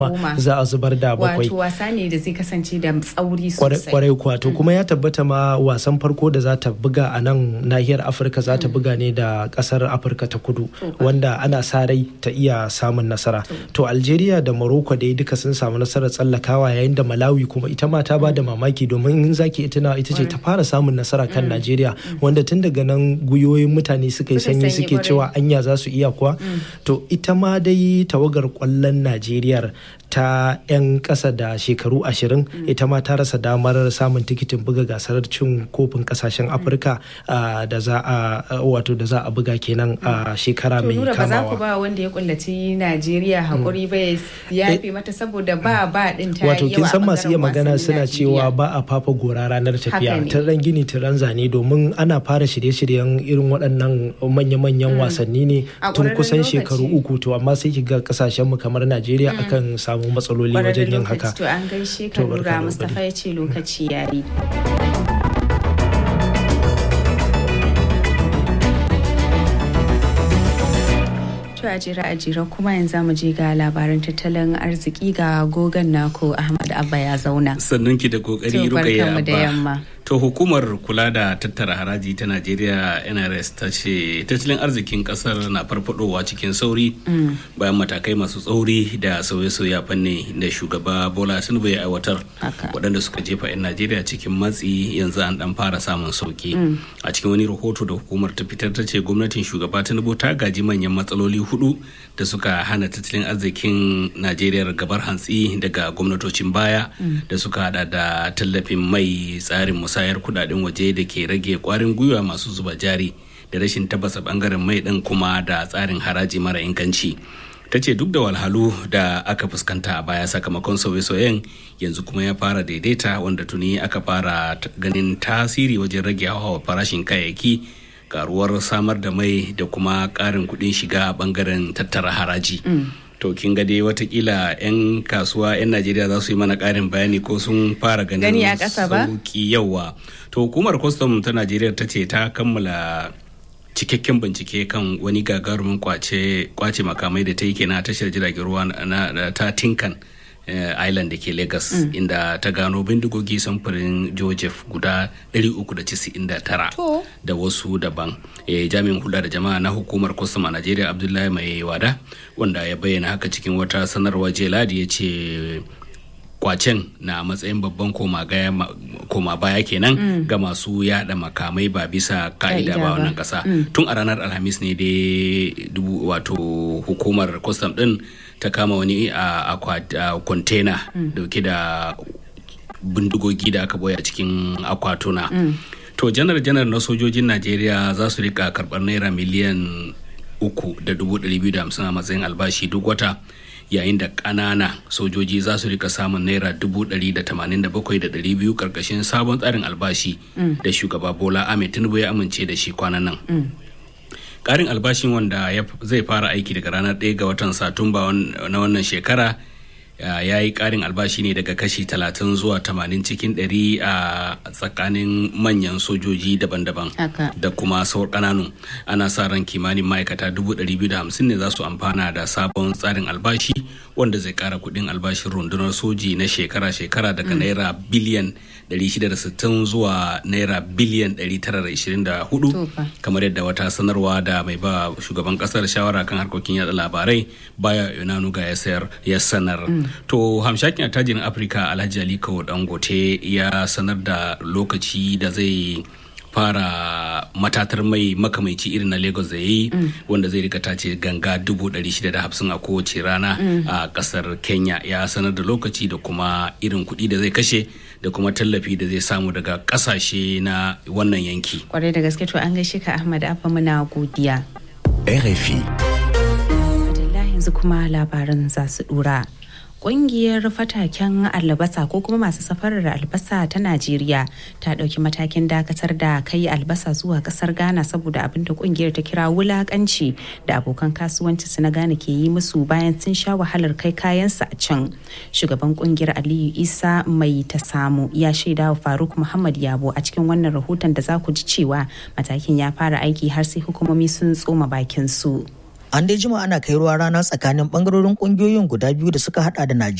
za a zubar da bakwai wato wasa ne da zai kasance da tsauri sosai kwarai kuwa to kuma ya tabbata ma wasan farko da za ta buga a nan nahiyar afirka za ta buga ne da kasar afirka ta kudu wanda ana sa rai ta iya samun nasara to algeria da morocco dai duka sun samu nasarar tsallakawa yayin da malawi kuma ita ma ta ba da mamaki domin in zaki ita ita ce ta fara samun nasara kan najeriya wanda tun daga nan guyoyin mutane suka yi sanyi suke cewa anya za su iya kuwa to ita ma dai tawagar kwallon najeriya ta 'yan ƙasa da shekaru ashirin ita ma ta rasa damar samun tikitin buga gasar cin kofin kasashen afirka da za a wato da za a buga kenan a shekara mai kamawa ba za ku ba wanda ya kullaci najeriya hakuri ba ya yafe mata saboda ba ba din ta wato kin san masu iya magana suna cewa ba a fafa gora ranar tafiya ran gini ran zane domin ana fara shirye-shiryen irin waɗannan manya-manyan wasanni ne tun kusan shekaru uku to amma sai ki ga kasashen mu kamar najeriya akan samu samu matsaloli wajen yin haka. To an gaishe ka lura Mustapha ya ce lokaci yayi. To a jira a jira kuma yanzu mu je ga labaran tattalin arziki ga gogon nako Ahmad Abba ya zauna. Sannan ki da kokari Rukayya Abba. da yamma. To hukumar kula da tattara haraji ta Najeriya NRS ta ce tattalin arzikin kasar na farfadowa cikin sauri bayan matakai masu tsauri da sauye-sauye a fanni da shugaba Bola Tinubu ya aiwatar waɗanda suka jefa 'yan Najeriya cikin matsi yanzu an dan fara samun sauki. A cikin wani rahoto da hukumar ta fitar ta ce gwamnatin shugaba Tinubu ta gaji manyan matsaloli hudu da suka hana tattalin arzikin Najeriya gabar hantsi daga gwamnatocin baya da suka hada da tallafin mai tsarin musayar kudaden waje da ke rage kwarin gwiwa masu zuba jari da rashin tabbasa bangaren mai din kuma da tsarin haraji mara inganci ta ce duk da walhalu da aka fuskanta a baya sakamakon sauye-sauyen yanzu kuma ya fara daidaita wanda tuni aka fara ganin tasiri wajen rage hawa farashin kayayyaki karuwar samar da mai da kuma karin kudin shiga a bangaren tattara haraji to kin ga dai watakila 'yan kasuwa 'yan najeriya za su yi mana karin bayani ko sun fara ganin Gani a ƙasa ba? sauki yawa to hukumar kwastam ta najeriya ta ce ta kammala cikakken bincike kan wani gagarumin kwace kwace makamai da ta yi kenan a tashar jiragen ruwa na, na- ta tinkan eh, island da ke lagos inda ta gano bindigogi samfurin joseph guda 399 To. da wasu daban eh, jami'in hula da jama'a na hukumar kwastam a najeriya abdullahi mai wada wanda ya bayyana haka cikin wata sanarwa jiya ladi ya ce kwacen na matsayin babban koma gaya- ma- koma baya kenan ga masu yada makamai ba bisa ka'ida Ka'ida ba ba. wannan kasa tun a ranar alhamis ne dai dubu wato hukumar kwastam din ta kama wani a akwat- a kwantena dauke da bindigogi da aka boye a cikin akwatuna to janar janar na sojojin najeriya za su rika karbar naira miliyan uku da dubu ɗari biyu da hamsin a matsayin albashi duk wata yayin da ƙanana sojoji za su rika samun naira dubu ɗari da tamanin da bakwai da ɗari biyu ƙarƙashin sabon tsarin albashi da shugaba bola ahmed tinubu ya amince da shi kwanan nan ƙarin albashin wanda ya- zai fara aiki daga ranar 1 ga watan satumba wan- na wannan shekara ya yi ƙarin albashi ne daga kashi 30 zuwa 80 cikin 100 a tsakanin manyan sojoji daban-daban Haka. da kuma sauran ƙananu ana sa ran kimanin ma'aikata 250 ne za su amfana da sabon tsarin albashi wanda zai ƙara kuɗin albashin rundunar soji na shekara-shekara daga naira biliyan 660 zuwa naira biliyan 924 To fa. kamar yadda wata sanarwa da mai ba shugaban kasar shawara kan harkokin yada labarai baya yonanuga ya sayar ya sanar to hamshakin attajirin afirka alhaji aliko dangote ya sanar da lokaci da zai fara matatar mai makamaici irin na lagos da ya yi wanda zai rika tace ganga dubu ɗari shida da hamsin a kowace rana a kasar kenya ya sanar da lokaci da kuma irin kuɗi da zai kashe da kuma tallafi da zai samu daga ƙasashe na wannan yanki Kwarai da gaske to an gaishe ka Ahmad Abba muna godiya. RFI. Alhamdulillah yanzu kuma labaran za su dura. Ƙungiyar fataken albasa ko kuma masu safarar albasa ta Najeriya ta ɗauki matakin dakatar da kai albasa zuwa ƙasar Ghana saboda abin da ƙungiyar ta kira wulaƙanci da abokan kasuwanci su na Ghana ke yi musu bayan sun sha wahalar kai kayansu a can. Shugaban ƙungiyar Aliyu Isa mai ta samu ya shaida wa Faruk Muhammad Yabo a cikin wannan rahoton da za ku ji cewa matakin ya fara aiki har sai hukumomi sun tsoma bakin su. An dai jima ana kai ruwa rana tsakanin bangarorin kungiyoyin guda biyu da suka hada da Najeriya